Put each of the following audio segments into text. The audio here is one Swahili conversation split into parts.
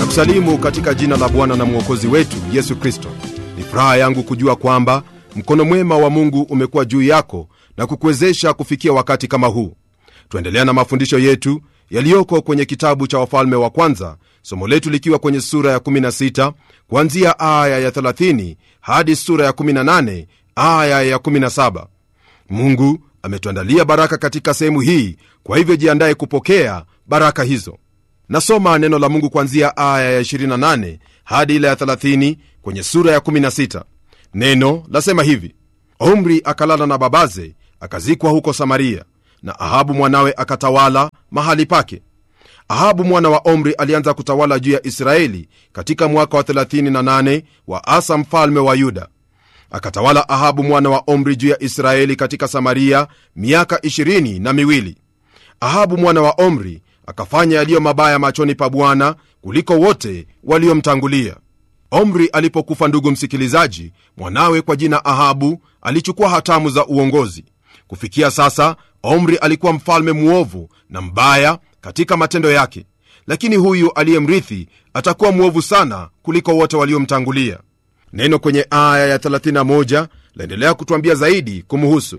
kusalimu katika jina la bwana na mwokozi wetu yesu kristo ni furaha yangu kujua kwamba mkono mwema wa mungu umekuwa juu yako na kukuwezesha kufikia wakati kama huu tuendelea na mafundisho yetu yaliyoko kwenye kitabu cha wafalme wa kwanza somo letu likiwa kwenye sura ya 16 kuanzia aya ya 30 hadi sura ya 18 aya ya 17 mungu ametuandalia baraka katika sehemu hii kwa hivyo jiandaye kupokea baraka hizo nasoma neno la mungu kuanzia aya ya 28 hadi ile ya 30 kwenye sura ya 16 neno lasema hivi omri akalala na babaze akazikwa huko samaria na ahabu mwanawe akatawala mahali pake ahabu mwana wa omri alianza kutawala juu ya israeli katika mwaka wa 38 wa asa mfalme wa yuda akatawala ahabu mwana wa omri juu ya israeli katika samaria miaka 20 na miwili ahabu mwana wa omri akafanya yaliyo mabaya machoni pa bwana kuliko wote waliomtangulia omri alipokufa ndugu msikilizaji mwanawe kwa jina ahabu alichukua hatamu za uongozi kufikia sasa omri alikuwa mfalme mwovu na mbaya katika matendo yake lakini huyu aliyemrithi atakuwa mwovu sana kuliko wote waliomtangulia neno kwenye aya ya 31 laendelea kutwambia zaidi kumuhusu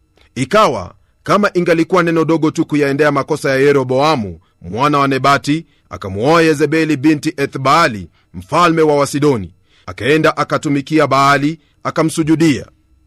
ikawa kama ingalikuwa neno dogo tu kuyaendea makosa ya yeroboamu mwana wa nebati akamwoa yezebeli binti ethbaali mfalme wa wasidoni akaenda akatumikia baali akamsujudia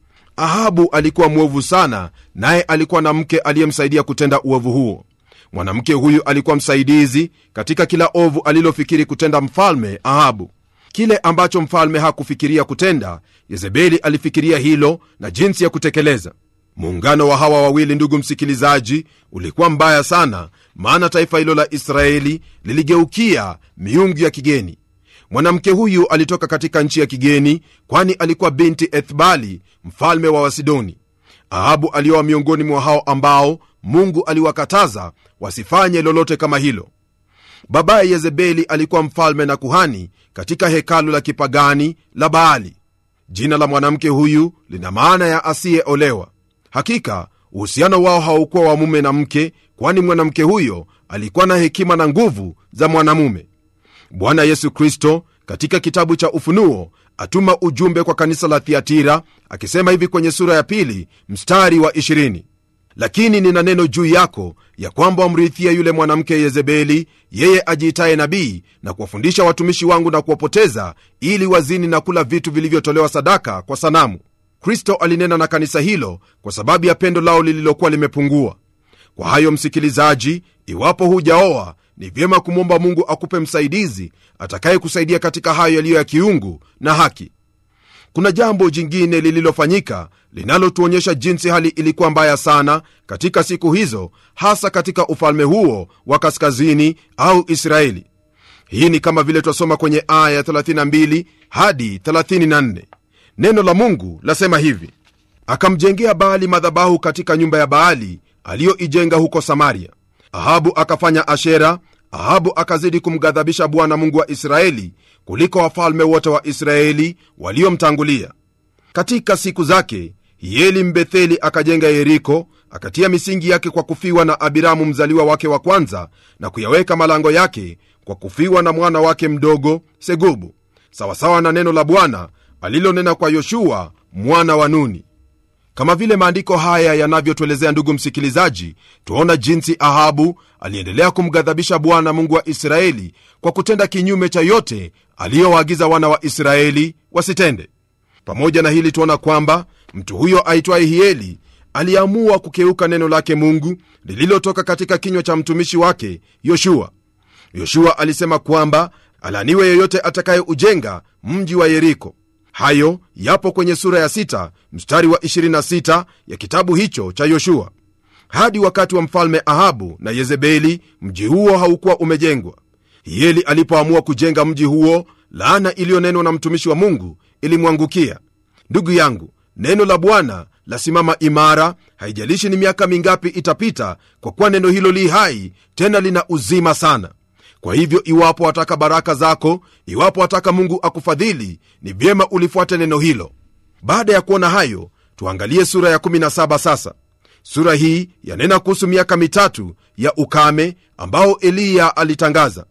ahabu alikuwa mwovu sana naye alikuwa na mke aliyemsaidia kutenda uovu huo mwanamke huyu alikuwa msaidizi katika kila ovu alilofikiri kutenda mfalme ahabu kile ambacho mfalme hakufikiria kutenda yezebeli alifikiria hilo na jinsi ya kutekeleza muungano wa hawa wawili ndugu msikilizaji ulikuwa mbaya sana maana taifa hilo la israeli liligeukia miungu ya kigeni mwanamke huyu alitoka katika nchi ya kigeni kwani alikuwa binti ethbali mfalme wa wasidoni ahabu alioa miongoni mwa hao ambao mungu aliwakataza wasifanye lolote kama hilo babaye yezebeli alikuwa mfalme na kuhani katika hekalu la kipagani la baali jina la mwanamke huyu lina maana ya asiyeolewa hakika uhusiano wao haukuwa wa mume na mke kwani mwanamke huyo alikuwa na hekima na nguvu za mwanamume bwana yesu kristo katika kitabu cha ufunuo atuma ujumbe kwa kanisa la thiatira akisema hivi kwenye sura ya pili mstari wa 20 lakini nina neno juu yako ya kwamba wamrithia yule mwanamke yezebeli yeye ajiitaye nabii na kuwafundisha watumishi wangu na kuwapoteza ili wazini na kula vitu vilivyotolewa sadaka kwa sanamu kristo alinena na kanisa hilo kwa sababu ya pendo lao lililokuwa limepungua kwa hayo msikilizaji iwapo hujaoa ni vyema kumwomba mungu akupe msaidizi atakayekusaidia katika hayo yaliyo ya kiungu na haki kuna jambo jingine lililofanyika linalotuonyesha jinsi hali ilikuwa mbaya sana katika siku hizo hasa katika ufalme huo wa kaskazini au israeli hii ni kama vile twasoma kwenye aya 32 hadi 34 neno la mungu lasema hivi akamjengea baali madhabahu katika nyumba ya baali aliyoijenga huko samaria ahabu akafanya ashera ahabu akazidi kumghadhabisha bwana mungu wa israeli kuliko wafalme wote wa israeli waliomtangulia katika siku zake hieli mbetheli akajenga yeriko akatia misingi yake kwa kufiwa na abiramu mzaliwa wake wa kwanza na kuyaweka malango yake kwa kufiwa na mwana wake mdogo segubu sawasawa na neno la bwana alilonena kwa yoshua mwana wa nuni kama vile maandiko haya yanavyotuelezea ndugu msikilizaji twaona jinsi ahabu aliendelea kumghadhabisha bwana mungu wa israeli kwa kutenda kinyume cha yote aliyowaagiza wana wa israeli wasitende pamoja na hili tuona kwamba mtu huyo aitwaye hieli aliamua kukeuka neno lake mungu lililotoka katika kinywa cha mtumishi wake yoshua yoshua alisema kwamba alaniwe yeyote atakayeujenga mji wa yeriko hayo yapo kwenye sura ya 6 mstari wa 26 ya kitabu hicho cha yoshua hadi wakati wa mfalme ahabu na yezebeli mji huo haukuwa umejengwa hieli alipoamua kujenga mji huo laana iliyonenwa na mtumishi wa mungu ilimwangukia ndugu yangu neno la bwana lasimama imara haijalishi ni miaka mingapi itapita kwa kuwa neno hilo li hai tena lina uzima sana kwa hivyo iwapo wataka baraka zako iwapo wataka mungu akufadhili ni vyema ulifuate neno hilo baada ya kuona hayo tuangalie sura ya 17 sasa sura hii yanena kuhusu miaka mitatu ya ukame ambao eliya alitangaza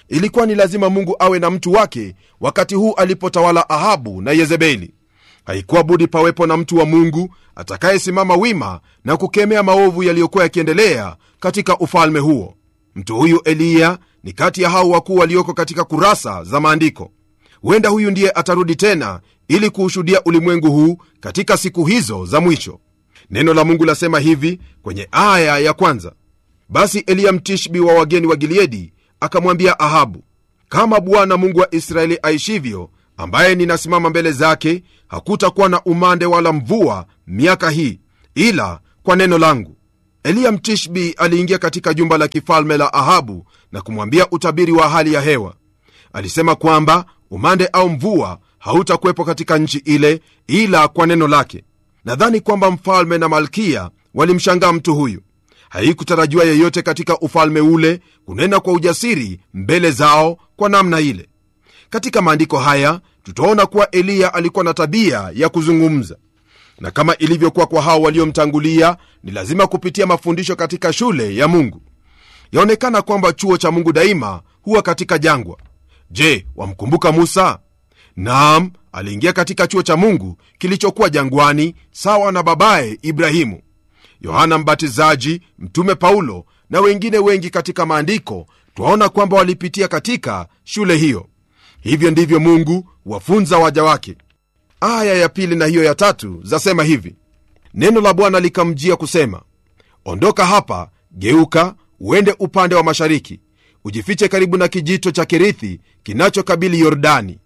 ilikuwa ni lazima mungu awe na mtu wake wakati huu alipotawala ahabu na yezebeli haikuwa budi pawepo na mtu wa mungu atakayesimama wima na kukemea maovu yaliyokuwa yakiendelea katika ufalme huo mtu huyu eliya ni kati ya hao wakuu walioko katika kurasa za maandiko huenda huyu ndiye atarudi tena ili kuushuhudia ulimwengu huu katika siku hizo za mwisho neno la mungu lasema hivi kwenye aya ya kwanza basi eliya mtishbi wa wageni wa gileadi akamwambia ahabu kama bwana mungu wa israeli aishivyo ambaye ninasimama mbele zake hakutakuwa na umande wala mvua miaka hii ila kwa neno langu eliya mtishbi aliingia katika jumba la kifalme la ahabu na kumwambia utabiri wa hali ya hewa alisema kwamba umande au mvua hautakuwepo katika nchi ile ila kwa neno lake nadhani kwamba mfalme na malkia walimshangaa mtu huyu haikutarajiwa yeyote katika ufalme ule kunena kwa ujasiri mbele zao kwa namna ile katika maandiko haya tutaona kuwa eliya alikuwa na tabia ya kuzungumza na kama ilivyokuwa kwa hao waliomtangulia ni lazima kupitia mafundisho katika shule ya mungu yaonekana kwamba chuo cha mungu daima huwa katika jangwa je wamkumbuka musa naam aliingia katika chuo cha mungu kilichokuwa jangwani sawa na babaye ibrahimu yohana mbatizaji mtume paulo na wengine wengi katika maandiko twaona kwamba walipitia katika shule hiyo hivyo ndivyo mungu wafunza waja wake aya ya pili na hiyo ya tatu zasema hivi neno la bwana likamjia kusema ondoka hapa geuka uende upande wa mashariki ujifiche karibu na kijito cha kerithi kinachokabili yordani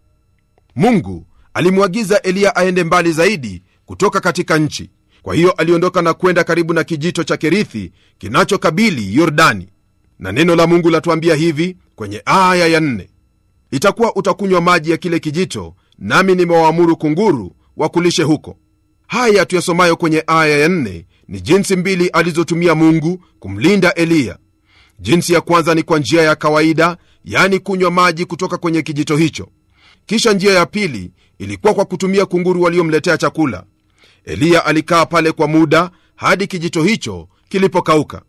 mungu alimwagiza eliya aende mbali zaidi kutoka katika nchi kwa hiyo aliondoka na kwenda karibu na kijito cha kerithi kinachokabili yordani na neno la mungu latuambia hivi kwenye aya ya nne itakuwa utakunywa maji ya kile kijito nami nimewaamuru kunguru wakulishe huko haya tuyasomayo kwenye aya ya nne ni jinsi mbili alizotumia mungu kumlinda eliya jinsi ya kwanza ni kwa njia ya kawaida yani kunywa maji kutoka kwenye kijito hicho kisha njia ya pili ilikuwa kwa kutumia kunguru waliomletea chakula eliya alikaa pale kwa muda hadi kijito hicho kilipokauka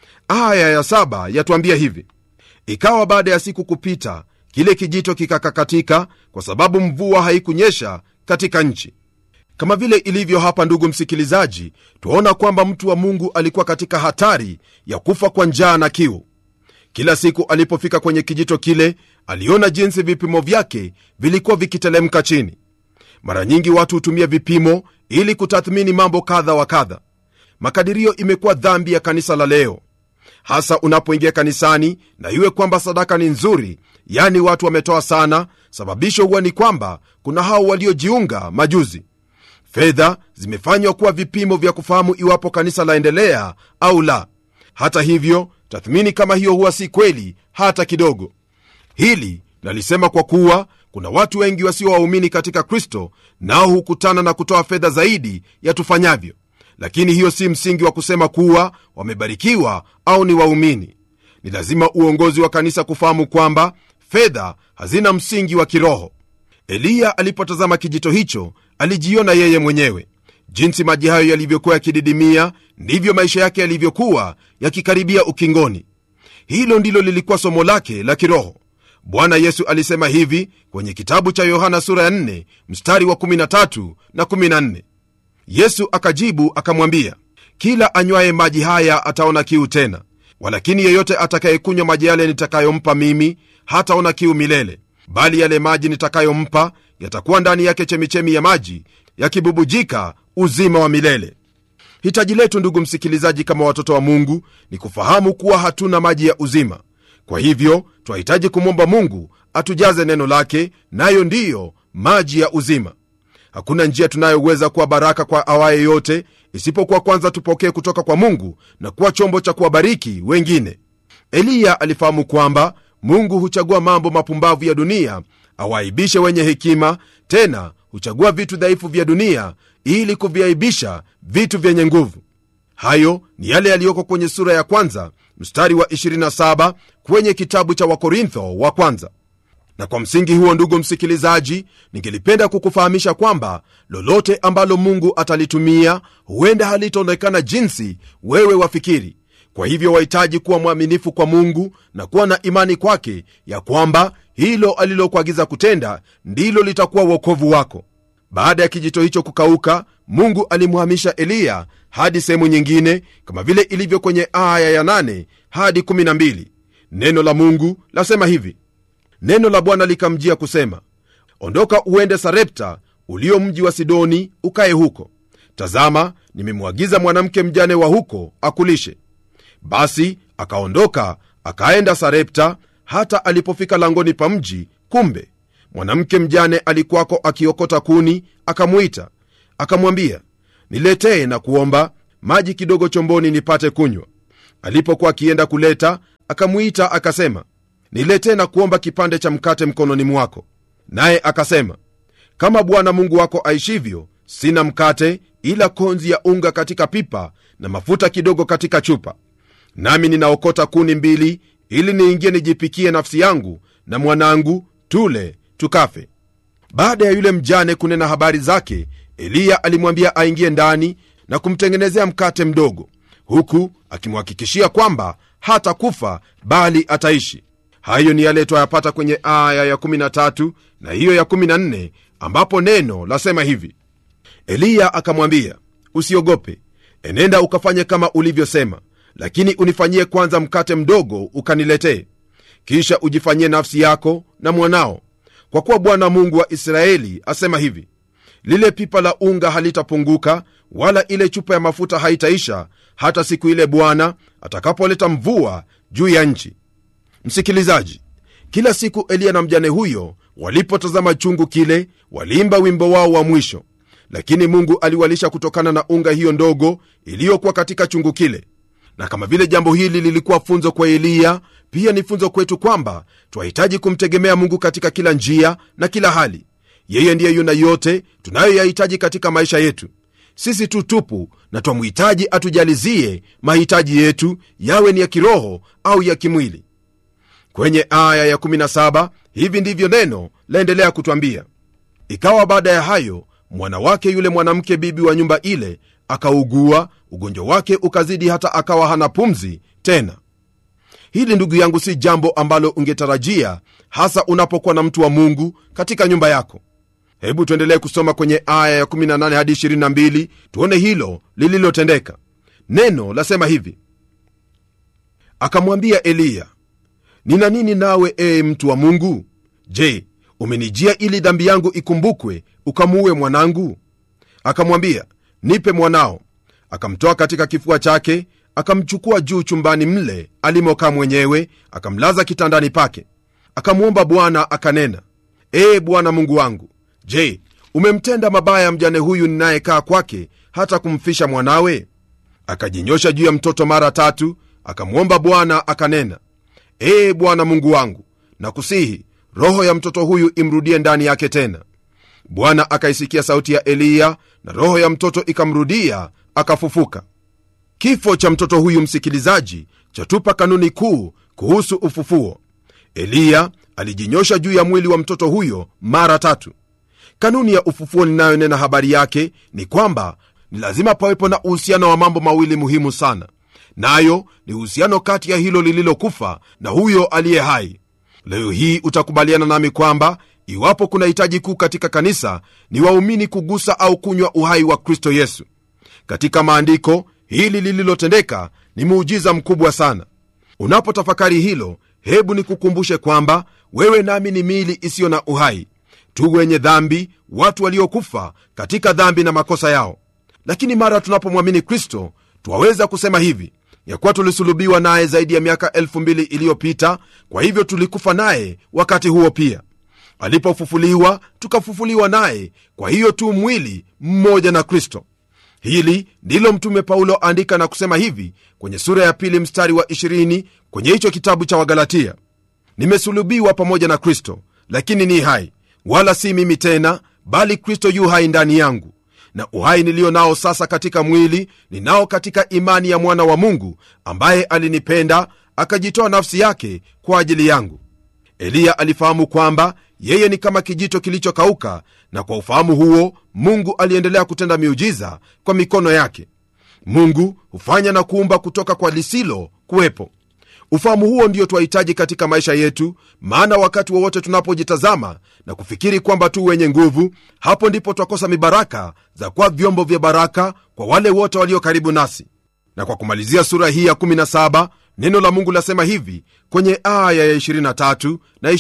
aya ya saba yatuambia hivi ikawa baada ya siku kupita kile kijito kikakakatika kwa sababu mvua haikunyesha katika nchi kama vile ilivyo hapa ndugu msikilizaji twaona kwamba mtu wa mungu alikuwa katika hatari ya kufa kwa njaa na kiu kila siku alipofika kwenye kijito kile aliona jinsi vipimo vyake vilikuwa vikitelemka chini mara nyingi watu hutumia vipimo ili kutathmini mambo kadha wa kadha makadirio imekuwa dhambi ya kanisa la leo hasa unapoingia kanisani na iwe kwamba sadaka ni nzuri yani watu wametoa sana sababisho huwa ni kwamba kuna hao waliojiunga majuzi fedha zimefanywa kuwa vipimo vya kufahamu iwapo kanisa laendelea au la hata hivyo tathmini kama hiyo huwa si kweli hata kidogo hili nalisema kwa kuwa kuna watu wengi wasio waumini katika kristo nao hukutana na kutoa fedha zaidi ya tufanyavyo lakini hiyo si msingi wa kusema kuwa wamebarikiwa au ni waumini ni lazima uongozi wa kanisa kufahamu kwamba fedha hazina msingi wa kiroho eliya alipotazama kijito hicho alijiona yeye mwenyewe jinsi maji hayo yalivyokuwa yakididimia ndivyo maisha yake yalivyokuwa yakikaribia ukingoni hilo ndilo lilikuwa somo lake la kiroho bwana yesu alisema hivi kwenye kitabu cha yohana sura ya 4 mstari wa 13 na 14 yesu akajibu akamwambia kila anywaye maji haya ataona kiu tena walakini yeyote atakayekunywa maji yale nitakayompa mimi hataona kiu milele bali yale maji nitakayompa yatakuwa ndani yake chemichemi ya maji yakibubujika uzima wa milele hitaji letu ndugu msikilizaji kama watoto wa mungu ni kufahamu kuwa hatuna maji ya uzima kwa hivyo twahitaji kumwomba mungu atujaze neno lake nayo ndiyo maji ya uzima hakuna njia tunayoweza kuwa baraka kwa awaye yote isipokuwa kwanza tupokee kutoka kwa mungu na kuwa chombo cha kuwabariki wengine eliya alifahamu kwamba mungu huchagua mambo mapumbavu ya dunia awaibishe wenye hekima tena huchagua vitu dhaifu vya dunia ili kuviaibisha vitu vyenye nguvu hayo ni yale yaliyoko kwenye sura ya kwanza mstari wa 27 kwenye kitabu cha wakorintho wa kwanza na kwa msingi huo ndugu msikilizaji ningelipenda kukufahamisha kwamba lolote ambalo mungu atalitumia huenda halitaonekana jinsi wewe wafikiri kwa hivyo wahitaji kuwa mwaminifu kwa mungu na kuwa na imani kwake ya kwamba hilo alilokuagiza kutenda ndilo litakuwa uokovu wako baada ya kijito hicho kukauka mungu alimhamisha eliya hadi sehemu nyingine kama vile ilivyo kwenye aya ya 8 hadi 12 neno la mungu lasema hivi neno la bwana likamjia kusema ondoka uende sarepta ulio mji wa sidoni ukaye huko tazama nimemwagiza mwanamke mjane wa huko akulishe basi akaondoka akaenda sarepta hata alipofika langoni pa mji kumbe mwanamke mjane alikuwako akiokota kuni akamwita akamwambia niletee na kuomba maji kidogo chomboni nipate kunywa alipokuwa akienda kuleta akamwita akasema niletee na kuomba kipande cha mkate mkononi mwako naye akasema kama bwana mungu wako aishivyo sina mkate ila konzi ya unga katika pipa na mafuta kidogo katika chupa nami ninaokota kuni mbili ili niingie nijipikie nafsi yangu na mwanangu tule tukafe baada ya yule mjane kunena habari zake eliya alimwambia aingie ndani na kumtengenezea mkate mdogo huku akimhakikishia kwamba hata kufa bali ataishi hayo ni yale twayapata kwenye aya ya13 na hiyo ya14 ambapo neno lasema hivi eliya akamwambia usiogope enenda ukafanye kama ulivyosema lakini unifanyie kwanza mkate mdogo ukaniletee kisha ujifanyie nafsi yako na mwanao kwa kuwa bwana mungu wa israeli asema hivi lile pipa la unga halitapunguka wala ile chupa ya mafuta haitaisha hata siku ile bwana atakapoleta mvua juu ya nchi msikilizaji kila siku eliya na mjane huyo walipotazama chungu kile waliimba wimbo wao wa mwisho lakini mungu aliwalisha kutokana na unga hiyo ndogo iliyokuwa katika chungu kile na kama vile jambo hili lilikuwa funzo kwa eliya pia ni funzo kwetu kwamba twahitaji kumtegemea mungu katika kila njia na kila hali yeye ndiye yuna yote tunayoyahitaji katika maisha yetu sisi tu tupu na twamhitaji atujalizie mahitaji yetu yawe ni ya kiroho au ya kimwili kwenye aya ya17 hivi ndivyo neno laendelea kutwambia ikawa baada ya hayo mwana wake yule mwanamke bibi wa nyumba ile akaugua ugonjwa wake ukazidi hata akawa hana pumzi tena hili ndugu yangu si jambo ambalo ungetarajia hasa unapokuwa na mtu wa mungu katika nyumba yako hebu tuendelee kusoma kwenye aya ya18 hadi 22 tuone hilo lililotendeka neno lasema hivi akamwambia eliya nina nini nawe ee mtu wa mungu je umenijia ili dhambi yangu ikumbukwe ukamuue mwanangu akamwambia nipe mwanao akamtoa katika kifua chake akamchukua juu chumbani mle alimokaa mwenyewe akamlaza kitandani pake akamwomba bwana akanena ee bwana mungu wangu je umemtenda mabaya mjane huyu ninayekaa kwake hata kumfisha mwanawe akajinyosha juu ya mtoto mara tatu akamwomba bwana akanena ee bwana mungu wangu nakusihi roho ya mtoto huyu imrudie ndani yake tena bwana akaisikia sauti ya eliya na roho ya mtoto ikamrudia akafufuka kifo cha mtoto huyu msikilizaji chatupa kanuni kuu kuhusu ufufuo eliya alijinyosha juu ya mwili wa mtoto huyo mara tatu kanuni ya ufufuo ninayonena habari yake ni kwamba ni lazima pawepo na uhusiano wa mambo mawili muhimu sana nayo ni uhusiano kati ya hilo lililokufa na huyo aliye hai leo hii utakubaliana nami kwamba iwapo kuna hitaji kuu katika kanisa ni waumini kugusa au kunywa uhai wa kristo yesu katika maandiko hili lililotendeka ni muujiza mkubwa sana unapotafakari hilo hebu nikukumbushe kwamba wewe nami ni miili isiyo na uhai tu wenye dhambi watu waliokufa katika dhambi na makosa yao lakini mara tunapomwamini kristo twaweza kusema hivi ya kuwa tulisulubiwa naye zaidi ya miaka elfu mbili iliyopita kwa hivyo tulikufa naye wakati huo pia alipofufuliwa tukafufuliwa naye kwa hiyo tu mwili mmoja na kristo hili ndilo mtume paulo andika na kusema hivi kwenye sura ya pili mstari wa 20 kwenye hicho kitabu cha wagalatia nimesulubiwa pamoja na kristo lakini ni hai wala si mimi tena bali kristo yu hai ndani yangu na uhai niliyo nao sasa katika mwili ninao katika imani ya mwana wa mungu ambaye alinipenda akajitoa nafsi yake kwa ajili yangu eliya alifahamu kwamba yeye ni kama kijito kilichokauka na kwa ufahamu huo mungu aliendelea kutenda miujiza kwa mikono yake mungu hufanya na kuumba kutoka kwa lisilo kuwepo ufahamu huo ndio twahitaji katika maisha yetu maana wakati wowote tunapojitazama na kufikiri kwamba tu wenye nguvu hapo ndipo twakosa mibaraka za kuwa vyombo vya baraka kwa wale wote walio karibu nasi na kwa kumalizia sura hii ya 17 neno la mungu lasema hivi kwenye aya ya 23 na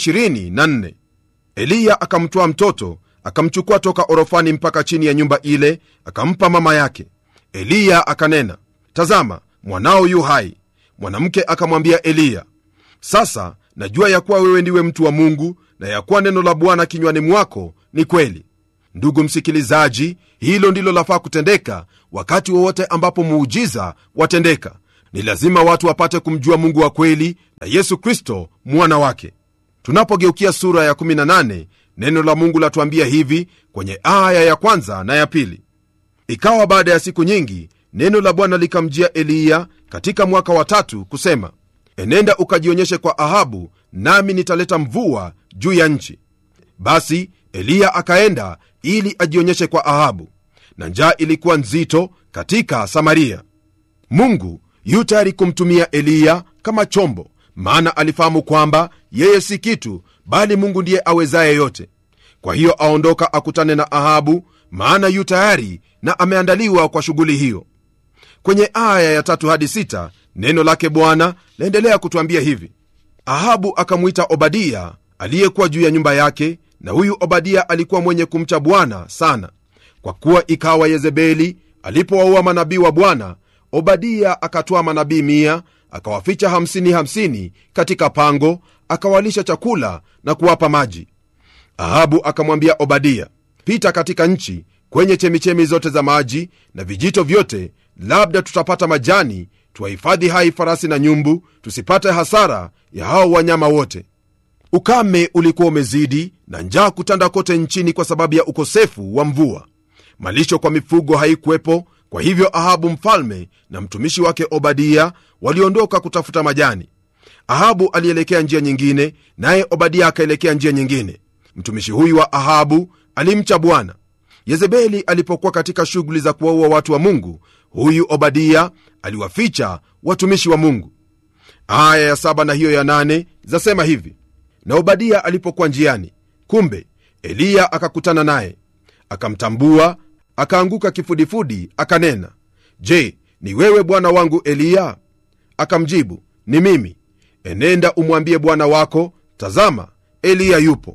24 eliya akamtwaa mtoto akamchukua toka orofani mpaka chini ya nyumba ile akampa mama yake eliya akanena tazama mwanao yu hai mwanamke akamwambia eliya sasa najua ya kuwa wewe ndiwe mtu wa mungu na ya kuwa neno la bwana kinywani mwako ni kweli ndugu msikilizaji hilo ndilo lafaa kutendeka wakati wowote ambapo muujiza watendeka ni lazima watu wapate kumjua mungu wa kweli na yesu kristo mwana wake tunapogeukia sura ya 18 neno la mungu latuambia hivi kwenye aya ya kwanza na ya pili ikawa baada ya siku nyingi neno la bwana likamjia eliya katika mwaka wa tatu kusema enenda ukajionyeshe kwa ahabu nami nitaleta mvua juu ya nchi basi eliya akaenda ili ajionyeshe kwa ahabu na njaa ilikuwa nzito katika samaria mungu yu tayari kumtumia eliya kama chombo maana alifahamu kwamba yeye si kitu bali mungu ndiye awezaye yote kwa hiyo aondoka akutane na ahabu maana yu tayari na ameandaliwa kwa shughuli hiyo kwenye aya ya tatu hadi sita neno lake bwana laendelea kutwambia hivi ahabu akamwita obadia aliyekuwa juu ya nyumba yake na huyu obadia alikuwa mwenye kumcha bwana sana kwa kuwa ikawa yezebeli alipowaua manabii wa bwana obadia akatwaa manabii mia akawaficha hamsini hamsini katika pango akawalisha chakula na kuwapa maji ahabu akamwambia obadia pita katika nchi kwenye chemichemi zote za maji na vijito vyote labda tutapata majani tuwahifadhi hai farasi na nyumbu tusipate hasara ya hao wanyama wote ukame ulikuwa umezidi na njaa kutanda kote nchini kwa sababu ya ukosefu wa mvua malisho kwa mifugo haikuwepo kwa hivyo ahabu mfalme na mtumishi wake obadia waliondoka kutafuta majani ahabu alielekea njia nyingine naye obadia akaelekea njia nyingine mtumishi huyu wa ahabu alimcha bwana yezebeli alipokuwa katika shughuli za kuwaua watu wa mungu huyu obadia aliwaficha watumishi wa mungu aya ya saba na hiyo ya nane zasema hivi na obadia alipokuwa njiani kumbe eliya akakutana naye akamtambua akaanguka kifudifudi akanena je ni wewe bwana wangu eliya akamjibu ni mimi enenda umwambie bwana wako tazama eliya yupo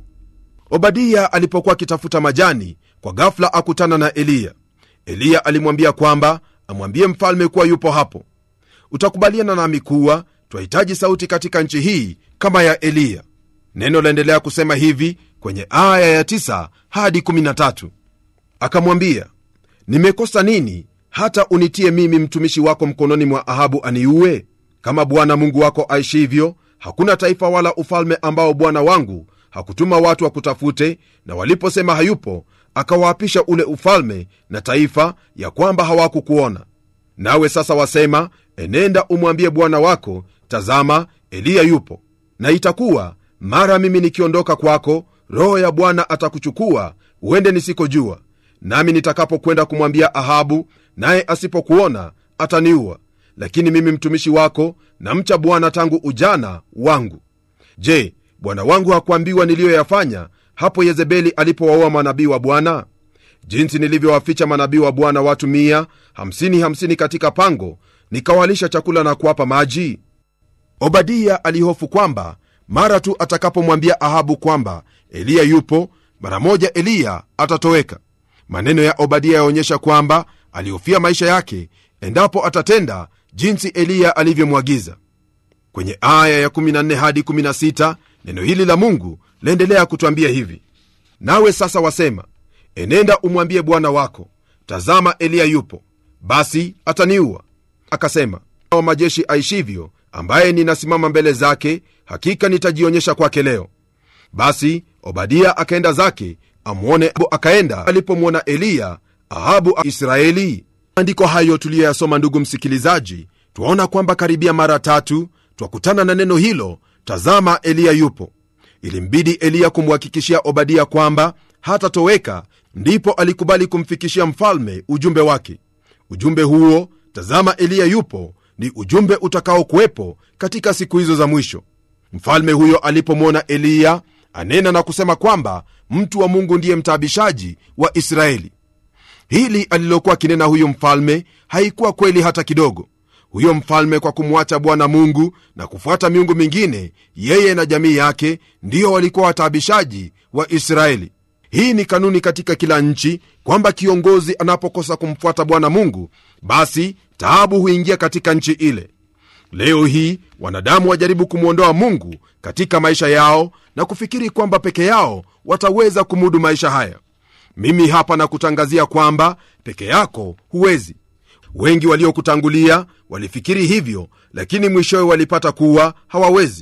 obadia alipokuwa akitafuta majani kwa ghafula akutana na eliya eliya alimwambia kwamba amwambie mfalme kuwa yupo hapo utakubaliana nami kuwa twahitaji sauti katika nchi hii kama ya eliya neno laendelea kusema hivi kwenye aya ya 9 hadi 13 akamwambia nimekosa nini hata unitie mimi mtumishi wako mkononi mwa ahabu aniue kama bwana mungu wako aishivyo hakuna taifa wala ufalme ambao bwana wangu hakutuma watu wakutafute na waliposema hayupo akawaapisha ule ufalme na taifa ya kwamba hawakukuona nawe sasa wasema enenda umwambie bwana wako tazama eliya yupo na itakuwa mara mimi nikiondoka kwako roho ya bwana atakuchukua uende nisikojua nami nitakapokwenda kumwambia ahabu naye asipokuona ataniua lakini mimi mtumishi wako namcha bwana tangu ujana wangu je bwana wangu hakuambiwa niliyoyafanya hapo yezebeli alipowaua manabii wa bwana jinsi nilivyowaficha manabii wa bwana watu mia hamsini hamsini katika pango nikawalisha chakula na kuwapa maji obadia alihofu kwamba mara tu atakapomwambia ahabu kwamba eliya yupo mara moja eliya atatoweka maneno ya obadia yaonyesha kwamba alihofia maisha yake endapo atatenda jinsi eliya alivyomwagiza kwenye aya ya 14 hadi 16 neno hili la mungu laendelea kutwambia hivi nawe sasa wasema enenda umwambie bwana wako tazama eliya yupo basi ataniua akasema wa majeshi aishivyo ambaye ninasimama mbele zake hakika nitajionyesha kwake leo basi obadia akaenda zake amwone akaenda alipomwona eliya ahabu israeli maandiko hayo tuliyoyasoma ndugu msikilizaji twaona kwamba karibia mara tatu twakutana na neno hilo tazama eliya yupo ilimbidi eliya kumhakikishia obadia kwamba hatatoweka ndipo alikubali kumfikishia mfalme ujumbe wake ujumbe huo tazama eliya yupo ni ujumbe utakaokuwepo katika siku hizo za mwisho mfalme huyo alipomwona eliya anena na kusema kwamba mtu wa mungu ndiye mtaabishaji wa israeli hili alilokuwa akinena huyo mfalme haikuwa kweli hata kidogo huyo mfalme kwa kumwacha bwana mungu na kufuata miungu mingine yeye na jamii yake ndiyo walikuwa wataabishaji wa israeli hii ni kanuni katika kila nchi kwamba kiongozi anapokosa kumfuata bwana mungu basi taabu huingia katika nchi ile leo hii wanadamu wajaribu kumwondoa mungu katika maisha yao na kufikiri kwamba peke yao wataweza kumudu maisha haya mimi hapa nakutangazia kwamba peke yako huwezi wengi waliokutangulia walifikiri hivyo lakini mwishowe walipata kuwa hawawezi